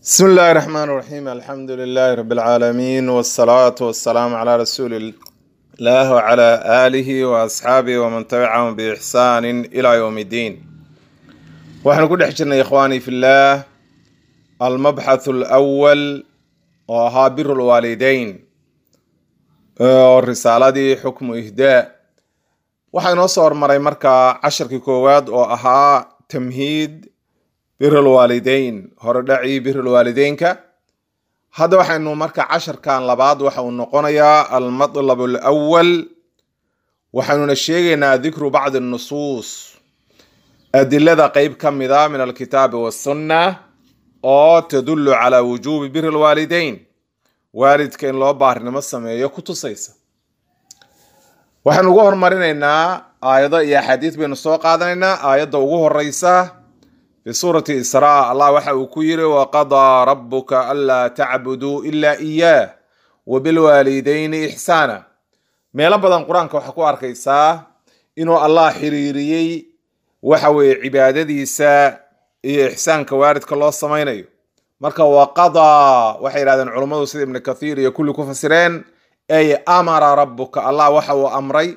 بسم الله الرحمن الرحيم الحمد لله رب العالمين والصلاة والسلام على رسول الله وعلى آله وأصحابه ومن تبعهم بإحسان إلى يوم الدين وإحنا كل حجرنا إخواني في الله المبحث الأول وها بر الوالدين الرسالة دي حكم إهداء waxaa inoo soo hormaray markaa casharkii koowaad oo ahaa tamhiid birul waalideyn horedhacii birul waalideynka hadda waxaynu marka casharkan labaad waxa uu noqonayaa almatlab alawal waxaynuna sheegaynaa dikru bacdi nusuus adilada qeyb ka mida min alkitaabi wasunna oo tadullu calaa wujuubi biri lwaalideyn waalidka in loo baarinimo sameeyo ku tusaysa waxaynu ugu hormarinaynaa aayado iyo axaadiis baynu soo qaadanaynaa aayadda ugu horeysa fi suurati israa allah waxa uu ku yiri waqadaa rabuka anlaa tacbuduu ilaa iyaah wabilwaalidayni ixsaana meelo badan qur-aanka waxaa ku arkaysaa inuu allah xiriiriyey waxa weeye cibaadadiisa iyo ixsaanka waalidka loo samaynayo marka waqadaa waxay yidhahdeen culummadu sida ibnu kathiir iyo kulli ku fasireen ay amara rabuka allah waxa uu amray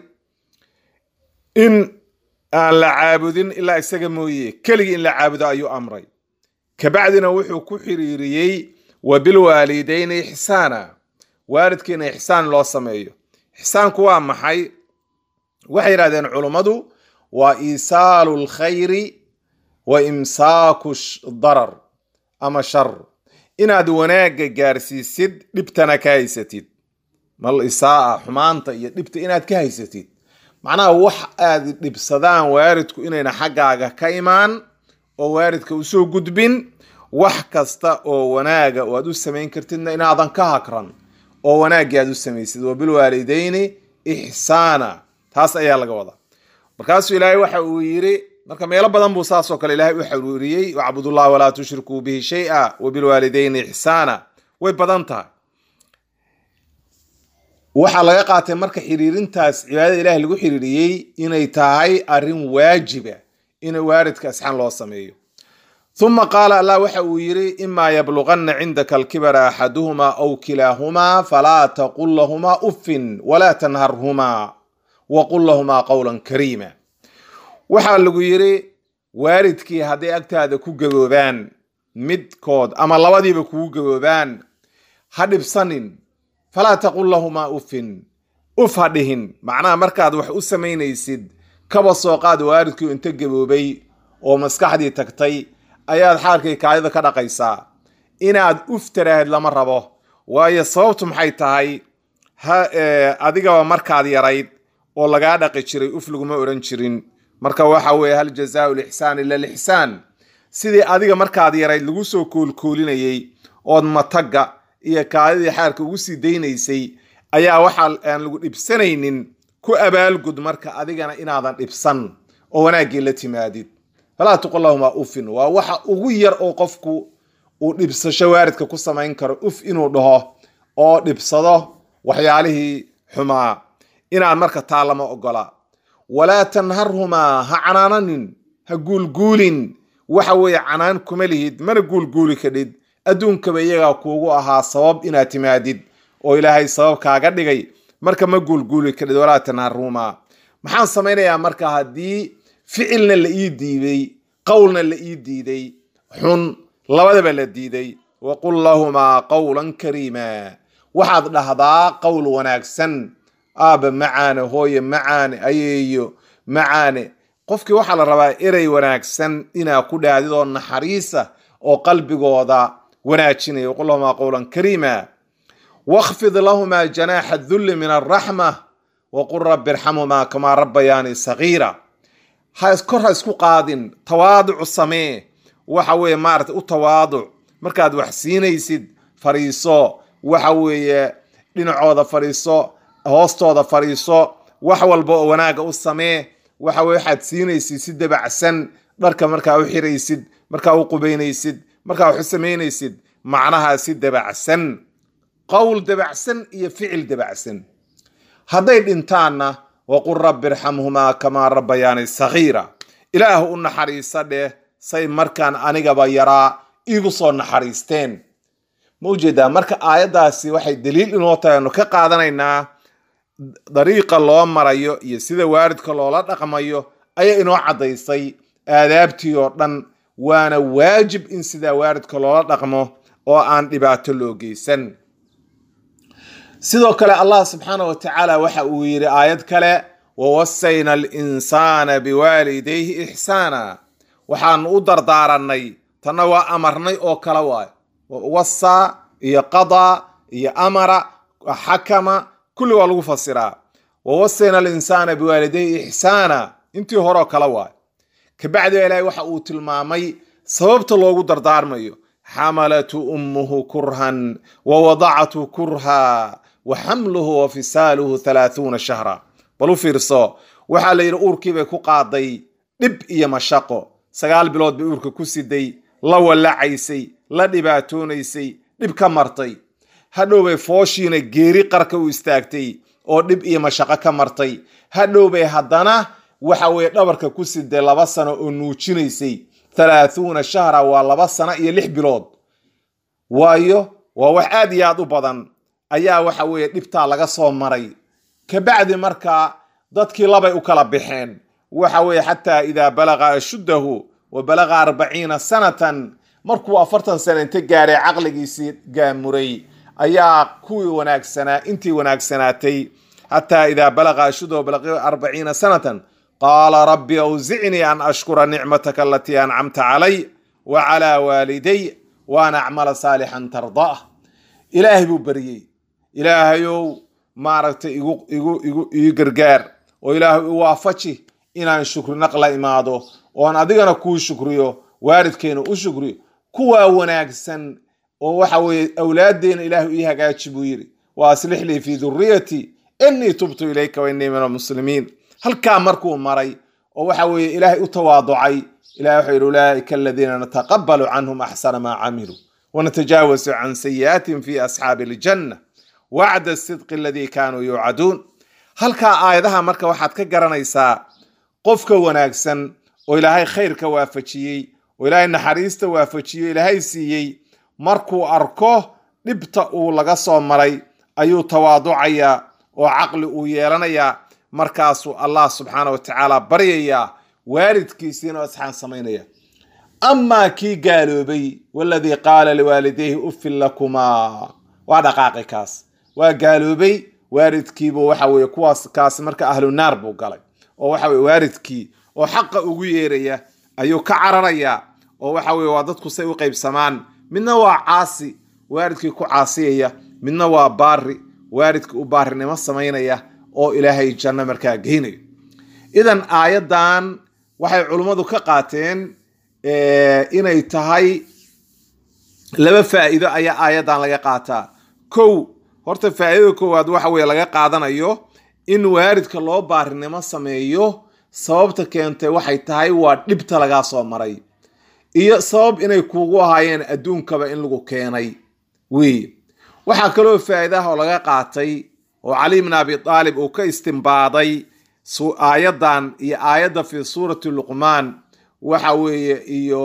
in aan la caabudin ilaa isaga mooye keligii in la caabudo ayuu amray kabacdina wuxuu ku xiriiriyey wa bilwaalidayni ixsaana waalidkiina ixsaan loo sameeyo ixsaanku waa maxay waxay yidhahdeen culummadu waa iisaalu lkhayri wa imsaaku darar ama shar inaad wanaagga gaarsiisid dhibtana ka haysatid mal isaa xumaanta iyo dhibta inaad ka haysatid macnaha wax aad dhibsadaan waalidku inayna xaggaaga ka imaan oo waalidka usoo gudbin wax kasta oo wanaaga oo aad u samayn kartidna inaadan ka hakran oo wanaaggii aad u samaysid wabilwaalidayni ixsaana taas ayaa laga wadaa markaasuu ilaahay waxa uu yiri marka meelo badan buu saasoo kale ilaahay u xaruuriyey wacbudullah walaa tushrikuu bihi shay-a wabilwaalidayni ixsaana way badan tahay waxaa laga qaatay marka xiriirintaas cibaadada ilahi lagu xiriiriyey inay tahay arrin waajiba in waalidka asxaan loo sameeyo uma qaala allah waxa uu yiri imaa yabluganna cindaka alkibara axaduhumaa aw kilaahumaa falaa taqul lahumaa uffin walaa tanharhumaa waqul lahumaa qowlan kariima waxaa lagu yiri waalidkii hadday agtaada ku gaboobaan midkood ama labadiiba kugu gaboobaan ha dhibsanin falaa taqul lahumaa uffin uf ha dhihin macnaha markaad wax u samaynaysid kaba soo qaad waalidkii inta gaboobay oo maskaxdii tagtay ayaad xaarkii kaadida ka dhaqaysaa inaad uf taraahid lama rabo waayo sababtu maxay tahay adigaba markaad yarayd oo lagaa dhaqi jiray uf laguma odhan jirin marka waxa weeye hal jazaau lixsaan ila lixsaan sidii adiga markaad yarayd lagu soo koolkoolinayey ood matagga iyo kaadidii xaarka ugu sii daynaysay ayaa waxaa aan lagu dhibsanaynin ku abaalgud marka adigana inaadan dhibsan oo wanaaggii la timaadid falaa tuqul lahumaa ufin waa waxa ugu yar oo qofku uu dhibsasho waaridka ku samayn karo uf inuu dhaho oo dhibsado waxyaalihii xumaa inaad marka taa lama ogola walaa tanharhumaa ha canaananin ha guulguulin waxa weeye canaan kuma lihid mana guulguuli kadhid adduunkaba iyagaa kuugu ahaa sabab inaad timaadid oo ilaahay sabab kaaga dhigay marka ma guulguuli kadhid walaa tanharhumaa maxaan samaynayaa marka haddii ficilna la ii diiday qowlna la ii diiday xun labadaba la diiday waqul lahumaa qowlan kariima waxaad dhahdaa qowl wanaagsan aaba macaane hooye macaane ayeeyo macaane qofkii waxaa la rabaa erey wanaagsan inaa ku dhahdid oo naxariisa oo qalbigooda wanaajinaya waqul lahumaa qowlan kariima wakfid lahumaa janaaxa dulli min alraxma waqul rabbi irxamhumaa kamaa rabbayaani sagiira ha kor ha isku qaadin tawaaducu samee waxa weeye maarata u tawaaduc markaad wax siinaysid fariiso waxa weeye dhinacooda fariiso hoostooda fariiso wax walba oo wanaaga u samee waxa weye waxaad siinaysid si dabacsan dharka markaa u xiraysid markaa u qubaynaysid markaa wax u samaynaysid macnaha si dabacsan qowl dabacsan iyo ficil dabacsan hadday dhintaanna waqul rabbi irxamhumaa kamaa rabbayaani sagiira ilaah u naxariisa dheh say markaan anigaba yaraa iigu soo naxariisteen ma ujeedaa marka aayaddaasi waxay daliil inoo tahay anu ka qaadanaynaa dariiqa loo marayo iyo sida waalidka loola dhaqmayo ayaa inoo caddaysay aadaabtii oo dhan waana waajib in sidaa waalidka loola dhaqmo oo aan dhibaato loo geysan sidoo kale allah subxaana wa tacaala waxa uu yidhi aayad kale wawasayna alinsaana biwaalidayhi ixsaana waxaanu u dardaaranay tanna waa amarnay oo kale waayo wasaa iyo qadaa iyo amara xakama kulli waa lagu fasiraa wawasayna alinsaana biwaalidayhi ixsaana intii horeo kale waayo kabacdiba ilaahay waxa uu tilmaamay sababta loogu dardaarmayo xamalatu ummuhu kurhan wa wadacatu kurha wa xamluhu wa fisaaluhu halaahuuna shahra bal u fiirso waxaa la yidhi uurkiibay ku qaaday dhib iyo mashaqo sagaal bilood bay uurka ku siday la wallacaysay la dhibaatoonaysay dhib ka martay hadhowbay fooshiina geeri qarka u istaagtay oo dhib iyo mashaqo ka martay hadhowbay haddana waxa weeye dhabarka ku siday laba sano oo nuujinaysay halaahuuna shahra waa laba sano iyo lix bilood waayo waa wax aad iyo aad u badan ayaa waxa weeye dhibtaa laga soo maray kabacdi markaa dadkii labay u kala baxeen waxa weeye xataa idaa balaga ashuddahu wa balaga arbaciina sanatan markuu afartan sano inta gaaray caqligiisii gaamuray ayaa kuwii wanaagsanaa intii wanaagsanaatay xataa idaa balaga ashuddahu balaga arbaciina sanatan qaala rabbi awzicnii an ashkura nicmataka alatii ancamta calay wa calaa waaliday waan acmala saalixan tardaah ilaahay buu baryey ilaahayow maaragtay igu igu igu ii gargaar oo ilaahay i waafaji inaan shukri naq la imaado oon adigana kuu shukriyo waalidkeena u shukriyo kuwaa wanaagsan oo waxa weeye awlaaddeena ilaahu ii hagaaji buu yidhi wa aslix lii fii duriyati innii tubtu ilayka wa innii min almuslimiin halkaa markuu maray oo waxa weeye ilaahay u tawaaducay ilahay wuxuu yidhi ulaa'ika aladiina nataqabalu canhum axsana maa camiluu wanatajaawasu can sayi'aatihim fi asxaabi aljanna wacda asidqi aladii kaanuu yuucaduun halkaa aayadaha marka waxaad ka garanaysaa qofka wanaagsan oo ilaahay khayrka waafajiyey oo ilaahay naxariista waafajiyo ilaahay siiyey markuu arko dhibta uu laga soo maray ayuu tawaaducayaa oo caqli uu yeelanayaa markaasuu allah subxaana wa tacaala baryayaa waalidkiisiina asxaan samaynaya amaa kii gaaloobay waladii qaala liwaalidayhi uffin lakumaa waa dhaqaaqi kaas waa gaaloobay waalidkiibu waxa weye kuwaas kaas marka ahlu naar buu galay oo waxa weye waalidkii oo xaqa ugu yeeraya ayuu ka cararayaa oo waxa weye waa dadku say u qaybsamaan midna waa caasi waalidkii ku caasiyaya midna waa baari waalidkii u baarinimo samaynaya oo ilaahay janno markaa geynayo idan aayaddan waxay culummadu ka qaateen inay tahay laba faa'iido ayaa aayaddan laga qaataa kow horta faa'iidada koowaad waxa weye laga qaadanayo in waalidka loo baarinimo sameeyo sababta keentay waxay tahay waa dhibta lagaa soo maray iyo sabab inay kuugu ahaayeen adduunkaba in lagu keenay wey waxaa kaloo faa'iidaha oo laga qaatay oo cali bn abi aalib uu ka istimbaaday aayaddan iyo aayadda fi suurati luqmaan waxa weeye iyo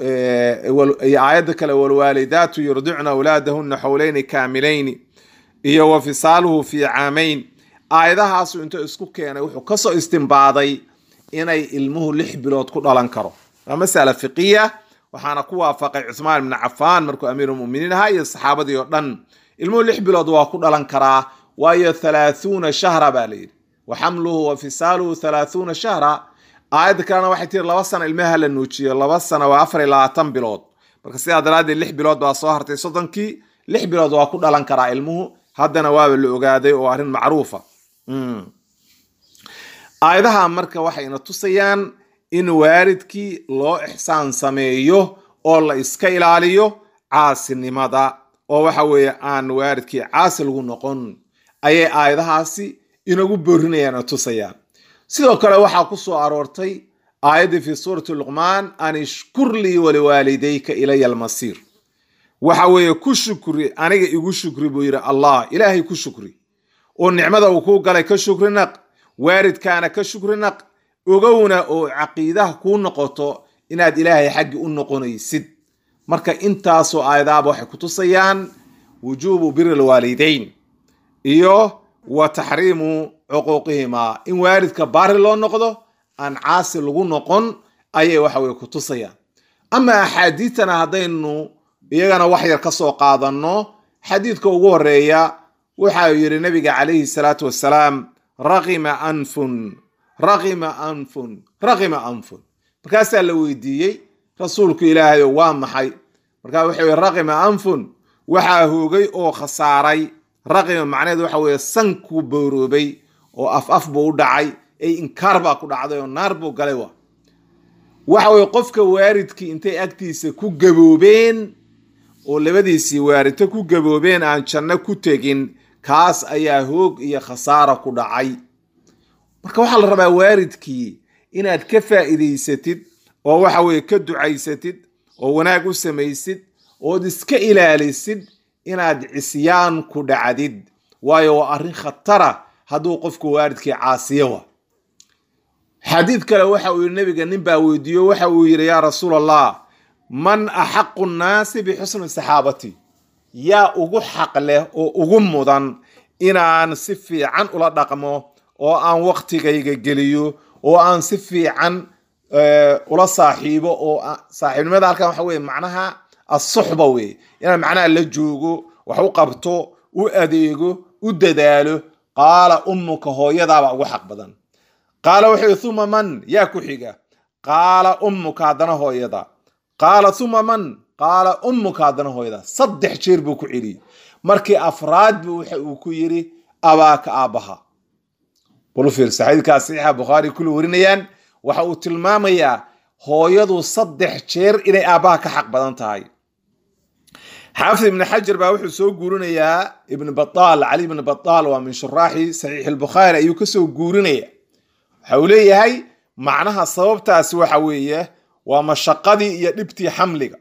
iyo aayadda kale walwaalidaatu yurdicna awlaadahuna xowleyni kaamilayni iyo wa fisaaluhu fi caamayn aayadahaasu intuu isku keenay wuxuu kasoo istimbaaday inay ilmuhu lix bilood ku dhalan karo waa masala fiqiya waxaana ku waafaqay cuthmaan ibni cafaan markuu amiirulmuminiin ahaa iyo saxaabadii oo dhan ilmuhu lix bilood waa ku dhalan karaa waayo halaahuuna shahra baa layidhi wa xamluhu wa fisaaluhu halaahuuna shahra aayadda kalena waxay tiri laba sano ilmaha la nuujiyo laba sano waa afar iyo labaatan bilood marka sidaa daraaddeed lix bilood baa soo hartay soddonkii lix bilood waa ku dhalan karaa ilmuhu haddana waaba la ogaaday oo arrin macruufa aayadaha marka waxayna tusayaan in waalidkii loo ixsaan sameeyo oo la iska ilaaliyo caasinimada oo waxa weeye aan waalidkii caasi lagu noqon ayay aayadahaasi inagu boorinayaan oo tusayaan sidoo kale waxaa ku soo aroortay aayaddii fi suurati luqmaan an ishkur lii waliwaalidayka ilaya almasiir waxa weeye ku shukri aniga igu shukri buu yidhi allah ilaahay ku shukri oo nicmada uu kuu galay ka shukri naq waalidkaana ka shukri naq ogowna oo caqiidaha kuu noqoto inaad ilaahay xaggi u noqonaysid marka intaasoo aayadaaba waxay kutusayaan wujuubu biri lwaalideyn iyo wa taxriimu cuquuqihimaa in waalidka baari loo noqdo aan caasi lagu noqon ayay waxa weye kutusayaan ama axaadiidtana haddaynu iyagana wax yar ka soo qaadanno xadiidka ugu horeeya waxa yidhi nabiga calayhi salaatu wasalaam raqima anfun raqima anfun raqima anfun markaasaa la weydiiyey rasuulku ilaahayo waa maxay markaa wuxuu yihi raqima anfun waxaa hoogay oo khasaaray raqima macnaheed waxa weeye sankuu booroobay oo af af buu u dhacay ay inkaar baa ku dhacday oo naar buu galay wa waxa weye qofka waaridkii intay agtiisa ku gaboobeen oo labadiisii waaridto ku gaboobeen aan janno ku tegin kaas ayaa hoog iyo khasaara ku dhacay marka waxaa la rabaa waaridkii inaad ka faa'iidaysatid oo waxa weye ka ducaysatid oo wanaag u samaysid ood iska ilaalisid inaad cisyaan ku dhacdid waayo waa arrin khatara hadduu qofku waaridkii caasiyo wa xadiid kale waxa uu yidhi nabiga nin baa weydiiyo waxa uu yidhi yaa rasuul allah man axaqu nnaasi bixusni saxaabati yaa ugu xaq leh oo ugu mudan inaan si fiican ula dhaqmo oo aan waktigayga geliyo oo aan si fiican ula saaxiibo oo saaxiibnimada halkan waxa weye macnaha asuxba weye inaan macnaha la joogo wax u qabto u adeego u dadaalo qaala ummuka hooyadaabaa ugu xaq badan qaala wuxuu yihi uma man yaa ku xiga qaala ummuka haddana hooyada qaala uma man qaala ummuka haddana hooyada saddex jeer buu ku celiyey markii afraad buu waxa uu ku yidhi abaaka aabbaha bal fiirsa xadiidkaas saxiixa bukhaari kulli warinayaan waxa uu tilmaamayaa hooyadu saddex jeer inay aabbaha ka xaq badan tahay xaafid ibni xajar baa wuxuu soo guurinayaa ibn bataal cali ibn bataal waa min shuraaxi saxiix albukhaari ayuu kasoo guurinaya waxa uu leeyahay macnaha sababtaasi waxa weeye waa mashaqadii iyo dhibtii xamliga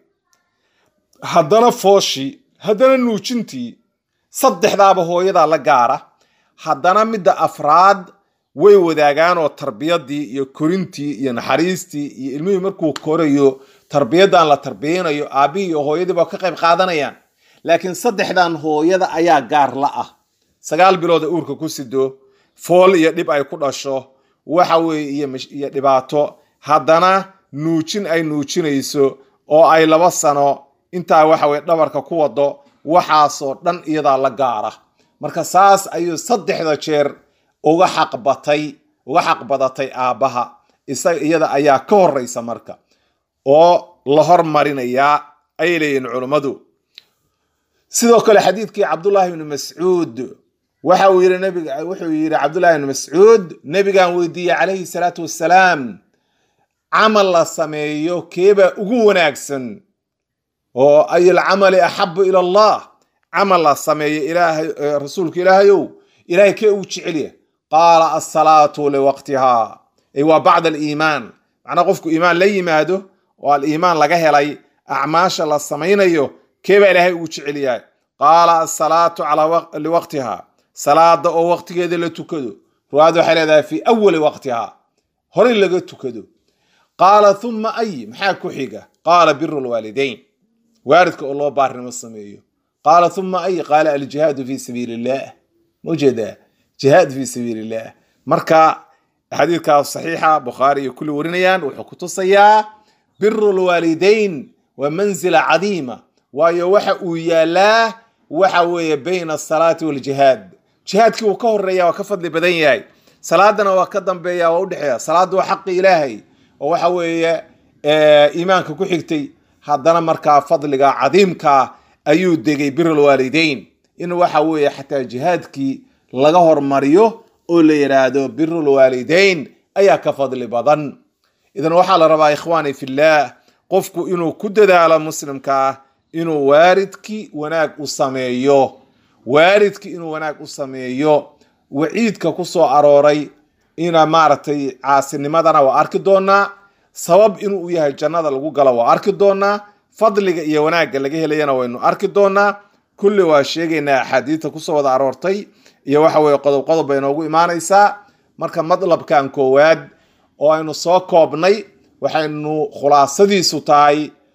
haddana fooshii haddana nuujintii saddexdaaba hooyadaa la gaara haddana midda afraad way wadaagaan oo tarbiyadii iyo korintii iyo naxariistii iyo ilmihii markuu korayo tarbiyadan la tarbiyanayo aabbihii iyo hooyadiiba ka qayb qaadanayaan laakiin saddexdan hooyada ayaa gaar la ah sagaal bilooda uurka ku sido fool iyo dhib ay ku dhasho waxa weeye iyo dhibaato haddana nuujin ay nuujinayso oo ay laba sano intaa waxa weye dhabarka ku wado waxaasoo dhan iyadaa la gaara marka saas ayuu saddexda jeer uga xaqbatay uga xaq badatay aabbaha isaga iyada ayaa ka horeysa marka oo la hormarinayaa ayay leeyihin culummadu sidoo kale xadiidkii cabdullaahi ibni mascuud waxa uu yidhi nabiga wuxuu yidhi cabdullahi ibni mascuud nebigaan weydiiyey calayhi salaatu wassalaam camal la sameeyo keebaa ugu wanaagsan oo ay alcamali axabu ila allah camal la sameeyo ilaahay rasuulka ilaahayow ilahay kee ugu jecelya qaala asalaatu liwaqtiha ay waa bacda aliimaan macnaa qofku iimaan la yimaado oo aliimaan laga helay acmaasha la samaynayo keebaa ilaahay ugu jecel yahay qaala asalaatu liwaqtiha salaada oo waqtigeeda la tukado ruwaada waxay leedahay fi awali waqtiha horey laga tukado qaala uma ay maxaa ku xiga qaala biru lwaalidayn waalidka oo loo baarnimo sameeyo qaala uma ay qaala aljihaadu fi sabiili illah maujeedaa jihaad fi sabiili illah marka xadiidkaas saxiixa bukhaari iyo kulli warinayaan wuxuu ku tusayaa biru lwaalidayn waa manzila cadiima waayo waxa uu yaalaa waxa weeye bayna asalaati waljihaad jihaadkii wuu ka horeeya waa ka fadli badan yahay salaadana waa ka dambeeya waa udhexeeya salaadda waa xaqi ilaahay oo waxa weeye iimaanka ku xigtay haddana markaa fadliga cadiimka ayuu degay birulwaalidayn in waxa weeye xataa jihaadkii laga hormariyo oo la yidhaahdo birulwaalidayn ayaa ka fadli badan idan waxaa la rabaa ikhwaani fillaah qofku inuu ku dadaalo muslimkaa inuu waaridkii wanaag u sameeyo waaridkii inuu wanaag u sameeyo waciidka ku soo arooray ina maaragtay caasinimadana waa arki doonaa sabab inuu u yahay jannada lagu galo waa arki doonaa fadliga iyo wanaagga laga helayana waynu arki doonaa kulli waa sheegaynaa axaadiidta kusoo wada aroortay iyo waxa weye qodob qodob bay noogu imaanaysaa marka madlabkan koowaad oo aynu soo koobnay waxaynu khulaasadiisu tahay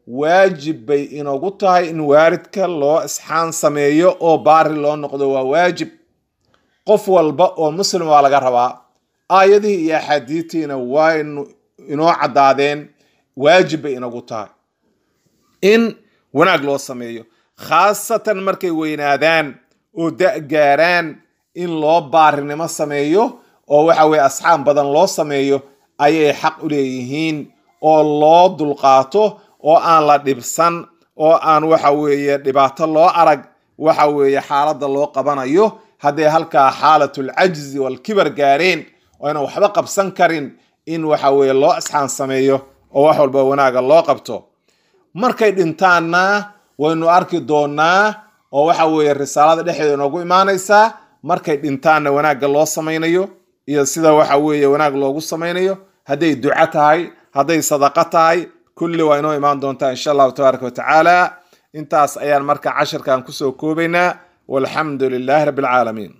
waajib bay inagu tahay in waaridka loo isxaan sameeyo oo baari loo noqdo waa waajib qof walba oo muslim waa laga rabaa aayadihii iyo axaadiitiina waa inoo caddaadeen waajib bay inagu tahay in wanaag loo sameeyo khaasatan markay weynaadaan oo da-gaaraan in loo baarinimo sameeyo oo waxa weye asxaab badan loo sameeyo ayay xaq u leeyihiin oo loo dulqaato oo aan la dhibsan oo aan waxa weeye dhibaato loo arag waxa weeye xaaladda loo qabanayo hadday halkaa xaalatul cajzi walkibar gaareen oo aynan waxba qabsan karin in waxa weeye loo asxaan sameeyo oo wax walba wanaaga loo qabto markay dhintaanna waynu arki doonaa oo waxa weeye risaalada dhexdeeda inoogu imaanaysaa markay dhintaanna wanaagga loo samaynayo iyo sida waxa weeye wanaag loogu samaynayo hadday duco tahay hadday sadaqo tahay kulli waa inoo imaan doontaa insha allahu tabaaraka wa tacaala intaas ayaan marka cashirkan kusoo koobaynaa walxamdu lilaahi rabbi alcaalamiin